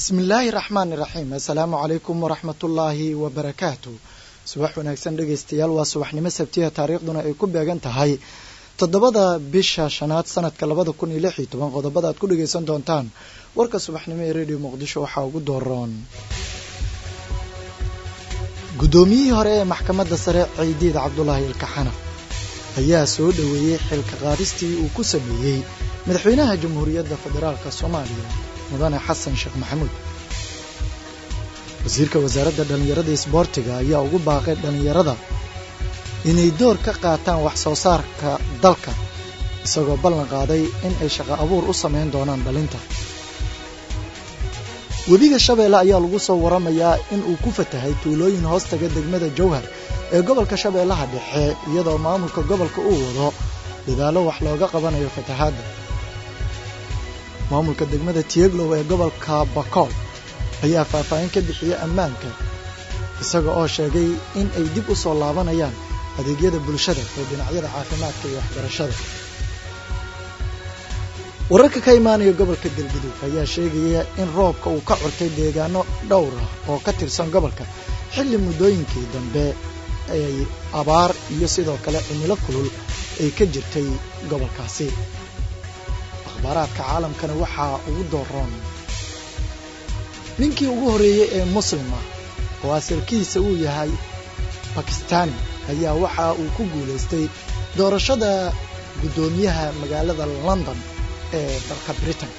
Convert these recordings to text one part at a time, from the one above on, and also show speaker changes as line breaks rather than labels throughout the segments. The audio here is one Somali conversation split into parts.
bismillaahi raxmaani raxiim assalaamu calaykum waraxmatullaahi wabarakaatu subax wanaagsan dhegeystayaal waa subaxnimo sabtiya taariikhduna ay ku beegan tahay toddobada bisha shanaad sanadka labada kun iyo lix iyo toban qodobada aad ku dhegeysan doontaan warka subaxnimo ee radio muqdisho waxaa ugu dooroon guddoomiyihii hore ee maxkamadda sare ciidiid cabdulaahi ilkaxanaf ayaa soo dhoweeyey xilka qaadistii uu ku sameeyey madaxweynaha jamhuuriyadda federaalk soomaaliya mudane xasan sheekh maxamuud wasiirka wasaaradda dhallinyarada isboortiga ayaa ugu baaqay dhallinyarada inay door ka qaataan wax soo saarka dalka isagoo ballan qaaday in ay shaqo abuur u samayn doonaan dhalinta webiga shabeelle ayaa lagu soo waramayaa in uu ku fatahay tuulooyin hoostaga degmada jowhar ee gobolka shabeellaha dhexe iyadoo maamulka gobolka uu wado dadaallo wax looga qabanayo fatahaadda maamulka degmada tieglow ee gobolka bakool ayaa faahfaahin ka bixiyey ammaanka isaga oo sheegay in ay dib u soo laabanayaan adeegyada bulshada ee dhinacyada caafimaadka iyo waxbarashada wararka ka imaanaya gobolka galgudug ayaa sheegaya in roobka uu ka curtay deegaano dhowr ah oo ka tirsan gobolka xilli muddooyinkii dambe ay abaar iyo sidoo kale cimilo kulul ay ka jirtay gobolkaasi akhbaaraadka caalamkana waxaa ugu dooroon ninkii ugu horreeyey ee muslima oo asalkiisa uu yahay bakistaani ayaa waxa uu ku guulaystay doorashada guddoomiyaha magaalada london ee dalka britain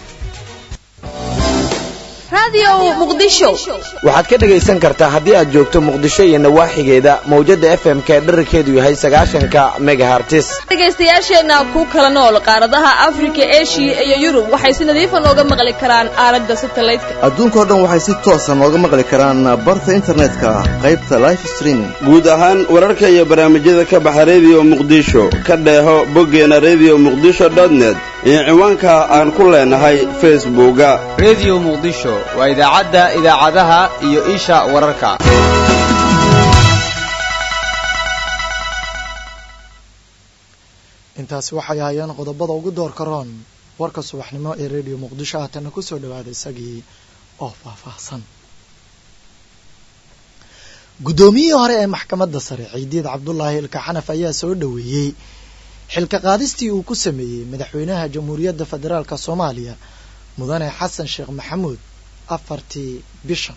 waxaad ka dhegaysan kartaa haddii aad joogto muqdisho iyo nawaaxigeeda mawjadda f m ka dherarkeedu yahay sagaashanka megahartis
dhegaystayaasheenna ku kala nool qaaradaha afrika eshiya iyo yurub waxay si nadiifa nooga maqli karaan aalada satelliteka
adduunkao dhan waxay si toosa nooga maqli karaan barta internetka qaybta life streaming
guud ahaan wararka iyo barnaamijyada ka baxa rediyo muqdisho ka dheeho boggeena rediyo muqdisho dotnet iyo ciwaanka aan ku leenahay facebooka
rediyo muqdisho waa idaacadda idaacadaha iyo isha wararka
intaasi waxay ahaayeen qodobada ugu doorka roon warka subaxnimo ee rediyo muqdisho haatana ku soo dhawaada isagii oo faahfaahsan guddoomiyihii hore ee maxkamadda sare ciidiid cabdulaahi ilkaxanaf ayaa soo dhoweeyey xilka qaadistii uu ku sameeyey madaxweynaha jamhuuriyadda federaalk soomaaliya mudane xasan sheekh maxamuud afartii bishan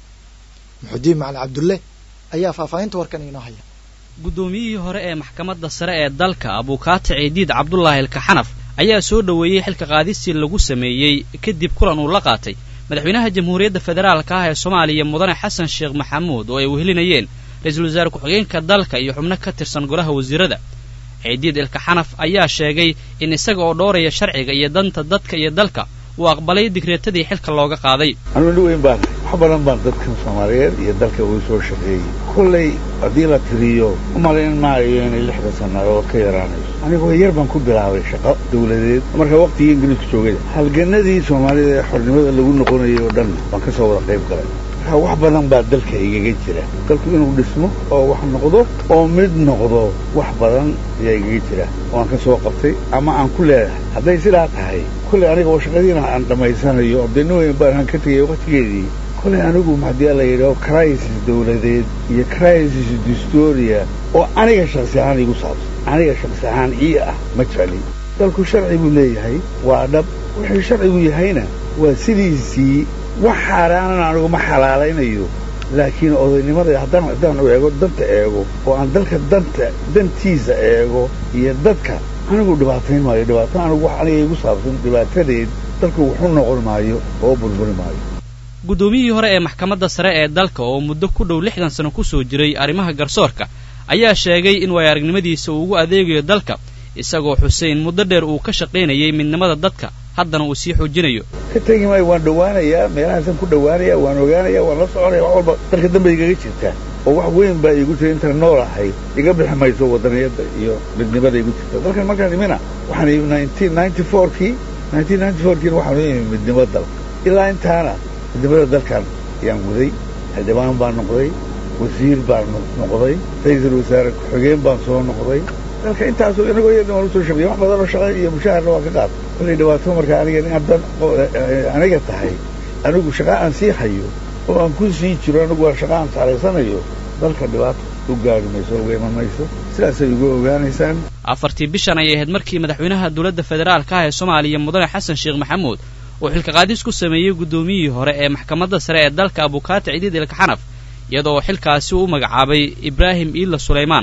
muxudiin macali cabdulle ayaa faahfaahinta warkan inoo haya
guddoomiyihii hore ee maxkamadda sare ee dalka abuukaati ciidiid cabdulaahi ilkaxanaf ayaa soo dhoweeyey xilka qaadistii lagu sameeyey kadib kulan uu la qaatay madaxweynaha jamhuuriyadda federaalka ah ee soomaaliya mudane xasan sheekh maxamuud oo ay wehelinayeen ra-iisul wasaare ku-xigeenka dalka iyo xubno ka tirsan golaha wasiirada ciidiid ilkaxanaf ayaa sheegay in isaga oo dhowraya sharciga iyo danta dadka iyo dalka uu aqbalay digreetadii xilka looga qaaday
anuu nin weyn baan wax badan baan dadkan soomaaliyeed iyo dalka uu soo shaqeeyey kollay haddii la tiriyo u malayn maayo inay lixda sannadood ka yaraanayso anigoo yar baan ku bilaabay shaqo dawladeed marka waqtigii ingiriisku joogada halganadii soomaalida ee xornimada lagu noqonayay oo dhan baan ka soo wada qayb galay wax badan baa dalka igaga jira dalku inuu dhismo oo wax noqdo oo mid noqdo wax badan ayaa igaga jira oo aan ka soo qabtay ama aan ku leedahay hadday sidaa tahay kolley aniga oo shaqadiina aan dhammaysanayo abdeni weyn baan ka tegay waqtigeedii kolley anigu haddii la yidhaho crisis dawladeed iyo crisis distoria oo aniga shaksi ahaan igu saabsan aniga shaksi ahaan ii ah ma jecli dalku sharci buu leeyahay waa dhab wuxuu sharcigu yahayna waa sidiisii wax xaaraanan anigu ma xalaalaynayo laakiin odaynimada haddaan haddaan eego danta eego oo aan dalka danta dantiisa eego iyo dadka anigu dhibaatayn maayo dhibaato anigu wax aniga igu saabsan dhibaatadeed dalku wuxu noqon maayo oo burburi maayo
guddoomiyihii hore ee maxkamadda sare ee dalka oo muddo ku dhow lixdan sano ku soo jiray arrimaha garsoorka ayaa sheegay in way aragnimadiisa uu ugu adeegayo dalka isagoo xusein muddo dheer uu ka shaqaynayay midnimada dadka haddana uu sii xoojinayo
ka tegi maayo waan dhowaanayaa meelahaasaan ku dhowaanaya waan ogaanaya waan la soconaya wax walba dalka dambe igaga jirta oo wax weyn baa iigu jira intaan nool ahay iga bixi mayso wadaniyadda iyo midnimada igu jirta dalkan markaan imina waxaan imi nineteen ninety fourkii nineteen ninety fourkiina waxaan imi midnimo dalka ilaa intaana midnimada dalkan ayaan guday xildhibaan baan noqday wasiir baan noqday ra-iisul wasaare ku-xigeen baan soo noqday dalka intaasoo inagoo yar waan usoo shaqeeyey wax badanoo shaqa iyo mushaharna waan ka qaad kollay dhibaato marka aniga inaad dad aniga tahay anigu shaqa aan sii hayo oo aan ku sii jiro anigu waa shaqa aan saalaysanayo dalka dhibaata u gaari mayso uga iman mayso sidaasay uga ogaanaysaan
afartii bishan ayay ahayd markii madaxweynaha dowladda federaalka ah ee soomaaliya mudane xasan sheekh maxamuud uu xilka qaadis ku sameeyey guddoomiyihii hore ee maxkamadda sare ee dalka abukaati cidiid ilkaxanaf iyadoo xilkaasi uu u magacaabay ibraahim iila sulaymaan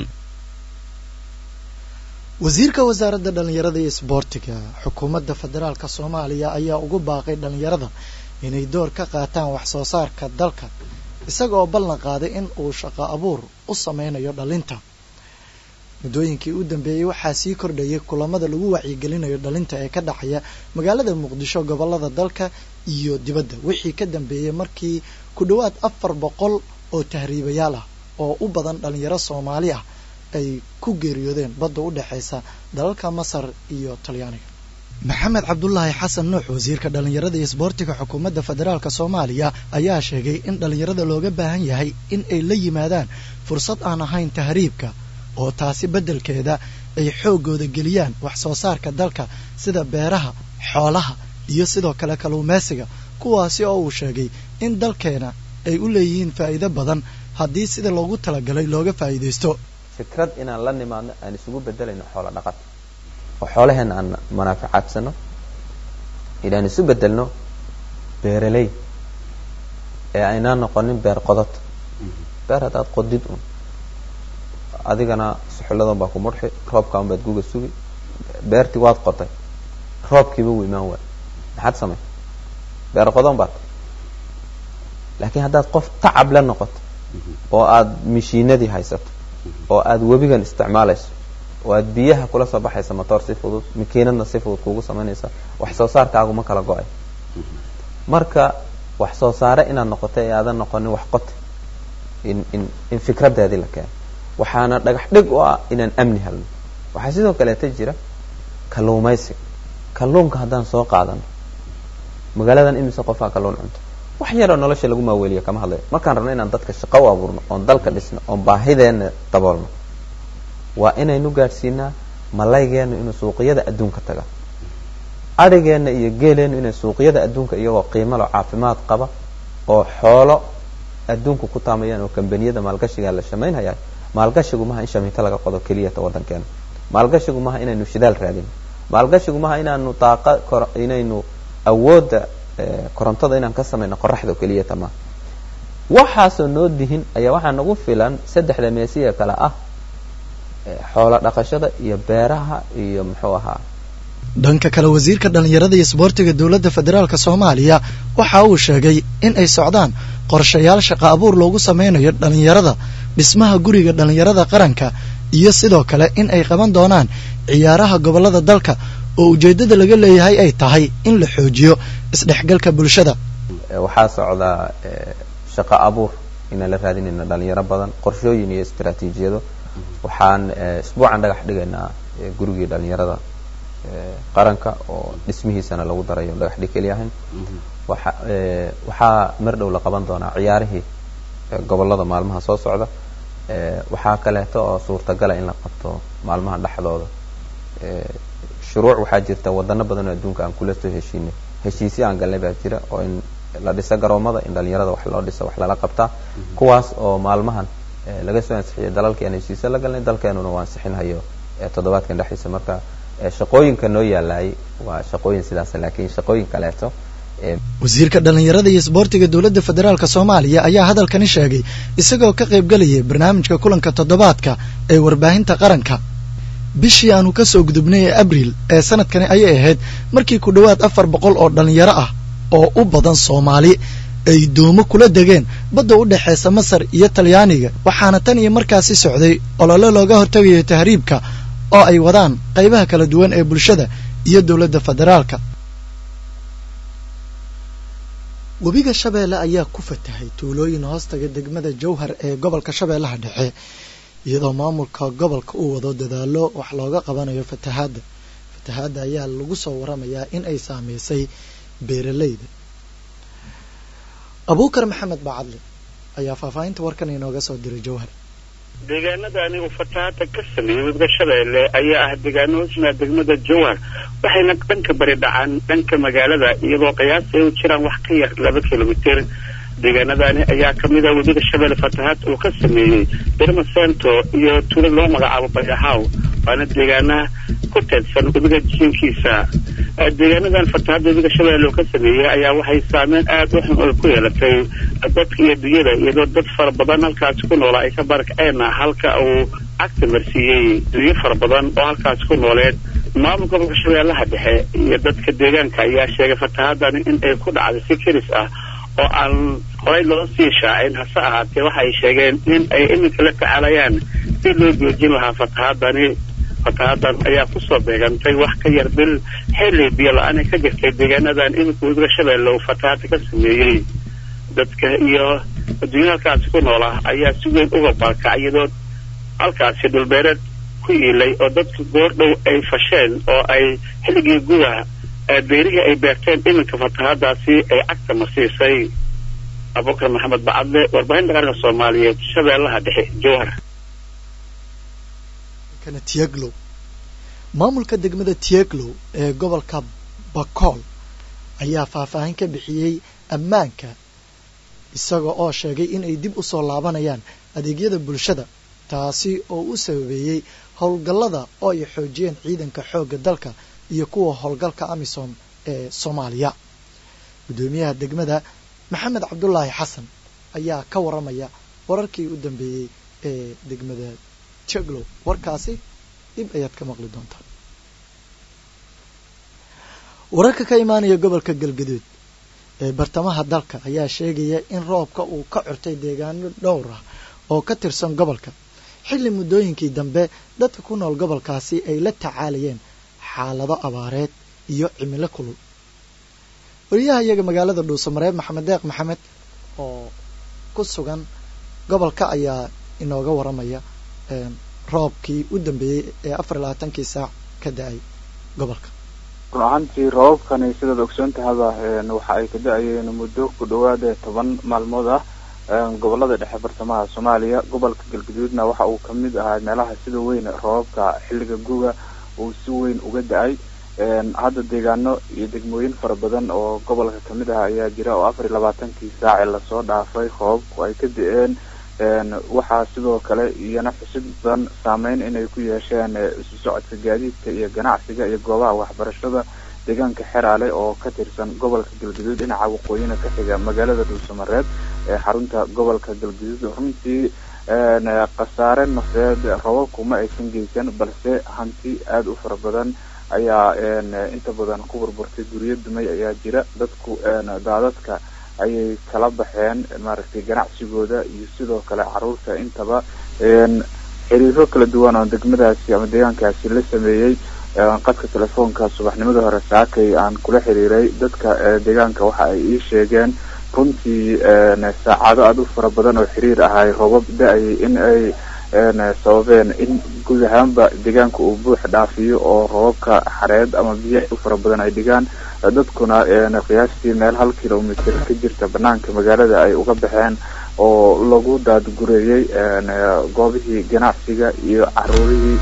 wasiirka wasaaradda dhallinyarada iyo isboortiga xukuumadda federaalka soomaaliya ayaa ugu baaqay dhallinyarada inay door ka qaataan wax soo saarka dalka isaga oo ballan qaaday in uu shaqo abuur u sameynayo dhalinta muddooyinkii u dambeeyey waxaa sii kordhayay kulamada lagu wacyigelinayo dhalinta ee ka dhacaya magaalada muqdisho gobollada dalka iyo dibadda wixii ka dambeeyey markii ku dhowaad afar boqol oo tahriibayaal ah oo u badan dhalinyaro soomaali ah ay ku geeriyoodeen badda u dhexaysa dalalka masar iyo talyaaniga maxamed cabdulaahi xasan nuux wasiirka dhallinyarada iyo isboortiga xukuumadda federaalk soomaaliya ayaa sheegay in dhallinyarada looga baahan yahay in ay la yimaadaan fursad aan ahayn tahriibka oo taasi beddelkeeda ay xooggooda geliyaan wax soo saarka dalka sida beeraha xoolaha iyo sidoo kale kalluumaysiga kuwaasi oo uu sheegay in dalkeena ay u leeyihiin faa'iido badan haddii sida loogu talagalay looga faa'iidaysto
fikrad inaan la nimaadno aan isugu bedelayno xoolo dhaqata oo xoolaheenna aan manaaficaadsano inaan isu bedelno beeraley ee aynaan noqonin beer qodod beer haddaad qodid un adigana suxulladan baa ku mudxi roobkaan baad guga sugi beertii waad qotay roobkiiba wuu imaan waay maxaad samay beer qodon baad laakiin haddaad qof tacab la noqoto oo aad mishiinadii haysato oo aad webigan isticmaalayso oo aad biyaha kula soo baxaysa motoor si fudud makiinadna si fudud kuugu samaynaysa wax soo saarkaagu ma kala go-ay marka wax soo saare inaad noqoto ee aadan noqonin wax qote in in in fikradeedii la keeno waxaana dhagax dhig u ah inaan amni helno waxaa sidoo kaleeta jira kalluumaysiga kalluunka haddaan soo qaadano magaaladan imise qofaa kalluun cunto wax yaroo nolosha lagu maaweeliya kama hadlayo markaan rabno inaan dadka shaqo u abuurno oon dalka dhisno oon baahideena daboolno waa inaynu gaadhsiinaa malaygeenu inuu suuqyada adduunka taga adhigeenna iyo geeleenu inay suuqyada adduunka iyagoo qiimalo caafimaad qaba oo xoolo adduunku ku taamayaan oo kambaniyada maalgashiga la shamaynhaya maalgashigu maha in shamiito laga qodo keliyata waddankeena maalgashigu maha inaynu shidaal raadino maalgashigu maha inaanu daaqa inaynu awoodda korontada inaan ka samayno qoraxda oo keliyata maha waxaasoo noo dihin ayaa waxaa nagu filan saddexda meesiya kale ah xoolo dhaqashada iyo beeraha iyo muxuu ahaa
dhanka kale wasiirka dhallinyarada iyo isboortiga dowladda federaalk soomaaliya waxa uu sheegay in ay socdaan qorshayaal shaqo abuur loogu sameynayo dhallinyarada dhismaha guriga dhallinyarada qaranka iyo sidoo kale in ay qaban doonaan ciyaaraha gobollada dalka oo ujeeddada laga leeyahay ay tahay in la xoojiyo isdhexgalka bulshada
waxaa socdaa shaqo abuur inaan la raadinayno dhalinyaro badan qorshooyin iyo istaraatiijiyado waxaan isbuucan dhagax dhigaynaa gurigii dhalinyarada qaranka oo dhismihiisana lagu darayo dhagax dhig keli ahayn waxa waxaa mar dhow la qaban doonaa ciyaarihii gobollada maalmaha soo socda waxaa kaleeto oo suurtagala in la qabto maalmaha dhexdooda shuruuc waxaa jirta wadano badan oo adduunka aan kula soo heshiinay heshiisyo aan galnay baa jira oo in la dhiso garoomada in dhalinyarada wax loo dhiso wax lala qabtaa kuwaas oo maalmahan laga soo ansixiyay dalalkii aan heshiisyo la galnay dalkeenuna waa ansixinhayo toddobaadkan dhexdiisa marka shaqooyinka noo yaalaayay waa shaqooyin sidaas laakiin shaqooyin kaleeto
wasiirka dhallinyarada iyo isboortiga dowladda federaalk soomaaliya ayaa hadalkani sheegay isagoo ka qaybgelayay barnaamijka kulanka toddobaadka ee warbaahinta qaranka bishii aanu ka soo gudubnay ee abriil ee sanadkani ayay ahayd markii ku dhowaad afar boqol oo dhallinyaro ah oo u badan soomaali ay doomo kula degeen badda u dhexaysa masar iyo talyaaniga waxaana tan iyo markaasi socday olole looga hortagayo tahriibka oo ay wadaan qaybaha kala duwan ee bulshada iyo dowladda federaalka webiga shabeelle ayaa ku fatahay tuulooyin hoostaga degmada jowhar ee gobolka shabeellaha dhexe iyadoo maamulka gobolka uu wado dadaalo wax looga qabanayo fatahaadda fatahaadda ayaa lagu soo waramayaa in ay saameysay beeraleyda abuukar maxamed bacadle ayaa faahfaahinta warkan inooga soo diray jowhar
deegaanadani uu fatahaada ka sameeyey webiga shabeelle ayaa ah deegaano hoosmaa degmada jowhar waxayna dhanka bari dhacaan dhanka magaalada iyadoo qiyaas ay u jiraan wax ka yar laba kilomitir deegaanadani ayaa kamid ah webiga shabeelle fatahaad uu ka sameeyey dermasento iyo tuulo loo magacaabo bayahaw waana deegaana ku teedsan webiga jiinkiisa deegaanadan fatahaadda webiga shabeelle uu ka sameeyey ayaa waxay saameyn aada u xun oo ku yeelatay dadka iyo dunyada iyadoo dad fara badan halkaasi ku noola ay ka barakaceen halka uu cagta marsiiyey dunyo fara badan oo halkaasi ku nooleed maamulka gobolka shabeellaha dhexe iyo dadka deegaanka ayaa sheegay fatahaadani in ay ku dhacday si keris ah oo aan horey loo sii shaacin hase ahaatee waxay sheegeen in ay iminka la tacaalayaan si loo joojin lahaa fatahaadani fatahadan ayaa kusoo beegantay wax ka yar bil xilli biyo la-aan ay ka jirtay deegaanadan iminka webiga shabeelle uu fatahaada ka sameeyey dadka iyo adduunya halkaasi ku noola ayaa si weyn uga baakacay iyadoo halkaasi dhulbeereed ku iilay oo dadka goordhow ay fasheen oo ay xilligii guda beerihii ay beerteen iminka fatahaadaasi ay cagta marsiisay abubakar maxamed bacadle warbaahinta qaranka soomaaliyeed shabeellaha dhexe jowhar
tieglow maamulka degmada tieglow ee gobolka bakool ayaa faahfaahin ka bixiyey ammaanka isaga oo sheegay in ay dib u soo laabanayaan adeegyada bulshada taasi oo u sababeeyey howlgallada oo ay xoojiyeen ciidanka xoogga dalka iyo kuwa howlgalka amisom ee soomaaliya guddoomiyaha degmada maxamed cabdulaahi xasan ayaa ka waramaya wararkii u dambeeyey ee degmada tieglow warkaasi dib ayaad ka maqli doontaa wararka ka imaanaya gobolka galgaduud ee bartamaha dalka ayaa sheegaya in roobka uu ka curtay deegaano dhowr ah oo ka tirsan gobolka xilli muddooyinkii dambe dadka ku nool gobolkaasi ay la tacaalayeen xaalado abaareed iyo cimilo kulul wariyaha iyaga magaalada dhuusamareeb maxamed deeq maxamed oo ku sugan gobolka ayaa inooga waramaya roobkii u dambeeyey ee afar iyo labaatankii saac ka da-ay gobolka
run ahaantii roobabkani sidaad ogsoon tahaba waxa ay ka da-ayeen muddo ku dhawaada toban maalmood ah gobolada dhexe bartamaha soomaaliya gobolka galgaduudna waxa uu kamid ahaa meelaha sida weyn roobabka xilliga guga uu si weyn uga da-ay hadda deegaano iyo degmooyin fara badan oo gobolka kamid ah ayaa jira oo afar iyo labaatankii saaci lasoo dhaafay roobabku ay ka da-een waxaa sidoo kale iyana xusid badan saameyn inay ku yeesheen isu socodka gaadiidka iyo ganacsiga iyo goobaha waxbarashada deegaanka xeraale oo ka tirsan gobolka galgaduud dhinaca waqooyina ka xiga magaalada dhuusamareed ee xarunta gobolka galgaduud runtii khasaare nafeed robabku ma aysan geysan balse hanti aada u fara badan ayaa inta badan ku burburtay guryo dumay ayaa jira dadku daadadka ayay kala baxeen maaragtay ganacsigooda iyo sidoo kale caruurta intaba xiriiro kala duwan oo degmadaasi ama deegaankaasi la sameeyey qadka telefoonka subaxnimada hore saakay aan kula xiriiray dadka deegaanka waxa ay ii sheegeen runtii saacado aada u fara badan oo xiriir ahay robab da-ayay in ay sababeen in guud ahaanba deegaanka uu buux dhaafiyo oo robabka xareed ama biyo u fara badan ay dhigaan dadkuna qiyaastii meel hal kilomitr ka jirta banaanka magaalada ay uga baxeen oo lagu daadgureeyey goobihii ganacsiga iyo caruurihii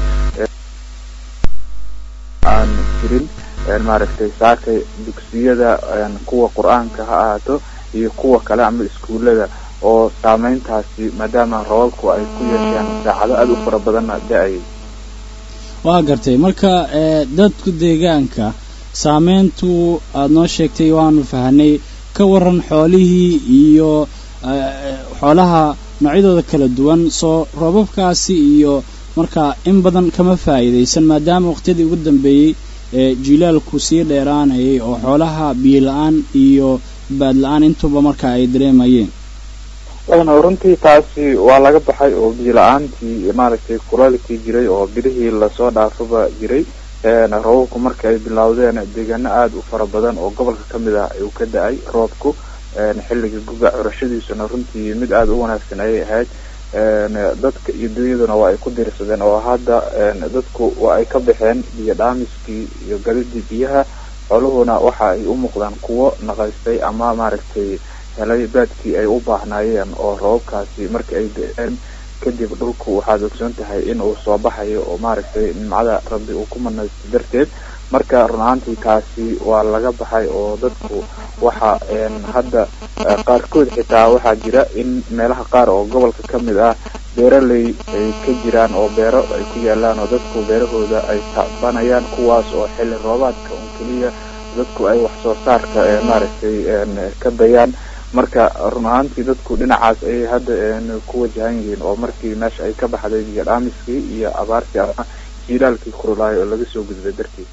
aan jirin maaragtay saakay dugsiyada kuwa qur-aanka ha ahaato iyo kuwa kale ama iskuulada oo saameyntaasi maadaama robabku ay ku yeesheen saacado aada u fara badanna da-ayay
waa gartay marka dadku deegaanka saameyntu aada noo sheegtay waanu fahanay ka waran xoolihii iyo xoolaha noocyadooda kala duwan soo roobabkaasi iyo marka in badan kama faa'iidaysan maadaama waqtiyadii ugu dambeeyey ee jilaalku sii dheeraanayay oo xoolaha biyo la-aan iyo baad la-aan intuba marka ay dareemayeen
runtii taasi waa laga baxay oo biyo la-aantii maaragtay kulaalkii jiray oo bilihii lasoo dhaafaba jiray roobabku marka ay bilowdeen deegaano aada u fara badan oo gobolka kamid ah uu ka da-ay roobku xilliga guga curashadiisuna runtii mid aada u wanaagsan ayay ahayd dadka iyo dunyaduna waa ay ku diirsadeen oo hadda dadku waa ay ka baxeen biyo dhaamiskii iyo gadidii biyaha xooluhuna waxa ay u muuqdaan kuwo naqaystay ama maaragtay helay baadkii ay u baahnaayeen oo roobabkaasi marka ay da-een kadib dhulku waxaad ogsoon tahay in uu soo baxayo oo maaragtay nimcada rabbi uu ku manaysto darteed marka run ahaantii taasi waa laga baxay oo dadku waxa hadda qaarkood xitaa waxaa jira in meelaha qaar oo gobolka ka mid ah beeraley ay ka jiraan oo beero ay ku yaalaan oo dadku beerahooda ay tacbanayaan kuwaas oo xilli roobaadka un keliya dadku ay wax soo saarka maaragtay ka dayaan marka run ahaantii dadku dhinacaas ayay hadda ku wajahan yihiin oo markii meesha ay ka baxday biyo dhaamiskii iyo abaartii ama jiilaalkii kurulaayo oo laga soo gudbay dartiis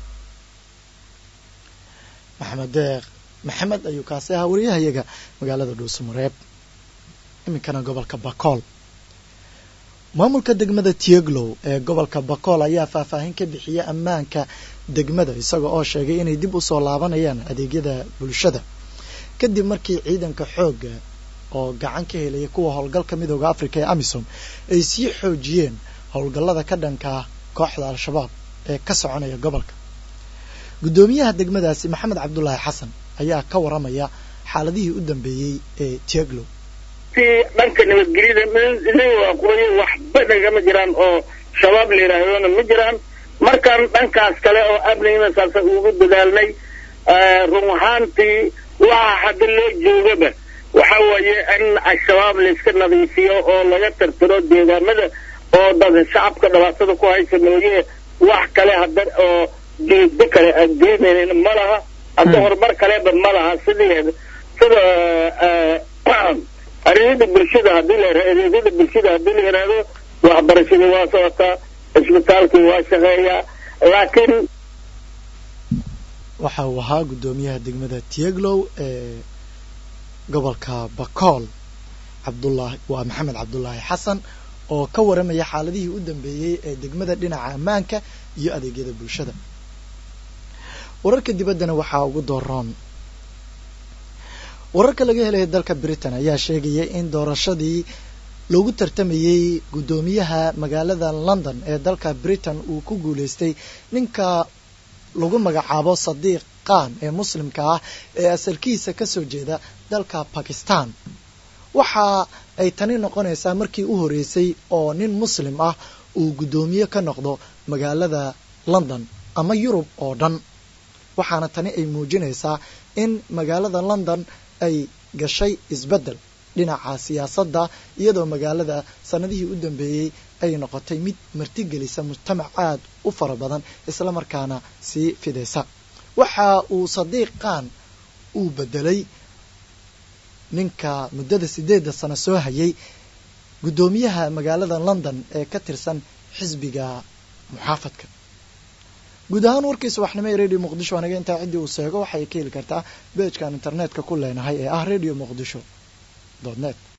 maxamed deeq maxamed ayuu kaasi ahaa wariyahayaga magaalada dhuusamareeb iminkana gobolka bakool maamulka degmada tieglow ee gobolka bakool ayaa faahfaahin ka bixiyay ammaanka degmada isaga oo sheegay inay dib u soo laabanayaan adeegyada bulshada kadib markii ciidanka xoogga oo gacan ka helaya kuwa howlgalka midooda africa ee amisom ay sii xoojiyeen howlgallada ka dhanka kooxda al-shabaab ee ka soconaya gobolka guddoomiyaha degmadaasi maxamed cabdulaahi xasan ayaa ka waramaya xaaladihii u dambeeyey ee tieglow
si dhanka nabadgelyada waaqooye waxba nagama jiraan oo shabaab la yidhaahdona ma jiraan markaan dhankaas kale oo amnigana saasa ugu dadaalnay run ahaantii waxa hadda loo joogaba waxa weeye in al-shabaab layska nadiifiyo oo laga tirtiro deegaamada oo dad shacabka dhibaatada ku haysa mooye wax kale hadda oo jeedo kale aan geynayn ma laha hadda horumar kaleba ma laha sidii sida areegyada bulshada hadii la areegyada bulshada hadii la yidhaahdo waxbarashadii waa socotaa isbitaalkii waa shaqeeyaa laakiin
waxa uu ahaa guddoomiyaha degmada tieglow ee gobolka bakool cabdullaahi waa maxamed cabdulaahi xasan oo ka waramaya xaaladihii u dambeeyey ee degmada dhinaca ammaanka iyo adeegyada bulshada wararka dibaddana waxaa ugu dooroon wararka laga helaya dalka britain ayaa sheegaya in doorashadii loogu tartamayey guddoomiyaha magaalada london ee dalka britain uu ku guuleystay ninka lagu magacaabo sadiiq khan ee muslimka ah ee asalkiisa kasoo jeeda dalka bakistan waxa ay tani noqonaysaa markii u horeysay oo nin muslim ah uu guddoomiye ka noqdo magaalada london ama yurub oo dhan waxaana tani ay muujinaysaa in magaalada london ay gashay isbeddel dhinaca siyaasadda iyadoo magaalada sanadihii u dambeeyey ay noqotay mid martigelisa mujtamac aad u fara badan isla markaana sii fidaysa waxa uu sadiiq khan uu bedelay ninka muddada sideedda sano soo hayay guddoomiyaha magaalada london ee ka tirsan xisbiga muxaafadka guud ahaan warkii subaxnimo ee radio muqdisho anaga intaa ciddii uu seego waxay ka heli kartaa beejkan internetka ku leenahay ee ah radio muqdisho net